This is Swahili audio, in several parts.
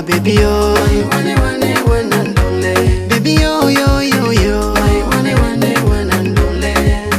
baby yo wane wane wana ndole baby yo yo yo yo wane wane wana ndole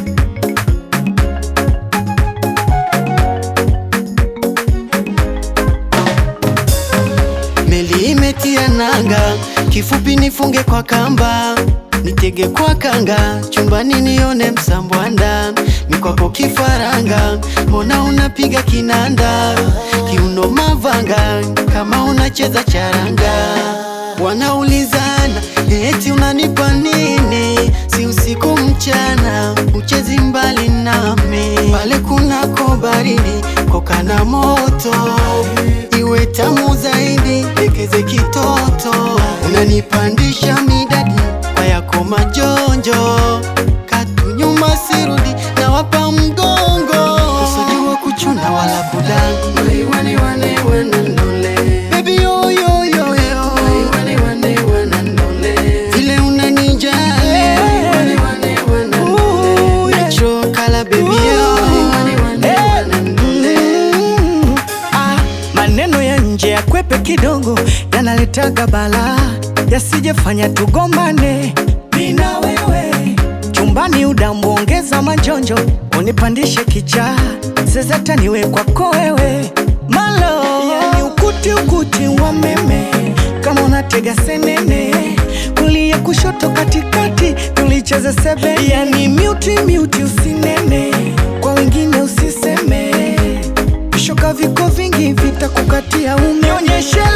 Meli imetia nanga, kifupi nifunge kwa kamba, nitege kwa kanga, chumbani nione msambwanda, mikwako kifaranga, mbona unapiga kinanda, kiuno mavanga, kama unacheza charanga. Wanaulizana eti unanipa nini, si usiku mchana, uchezi mbali nami, pale kunako baridi, koka na moto iwe tamu zaidi, lekeze kitoto, unanipandisha midadi kwa yako majonjo, katu nyuma sirudi, na wapa mgongo, usijua kuchuna wala kudanga, wane wane wana ndole baby yo yo yo yo, wane wane wana ndole vile unanijali, wane wane wana Ooh, natural color baby yo, wane wane wana ndole Mm, ah, maneno ya nje ya kwepe kidogo yanaletaga balaa, yasijefanya tugombane mina wewe chumbani, udambu ongeza majonjo, unipandishe kichaa, zezeta niwe kwako wewe malo, yani ukuti ukuti wa meme, kama unatega senene, kulia kushoto katikati, tulicheza sebe, yani miuti miuti, usinene kwa wengine usiseme, vishoka viko vingi vitakukatia, unionyeshe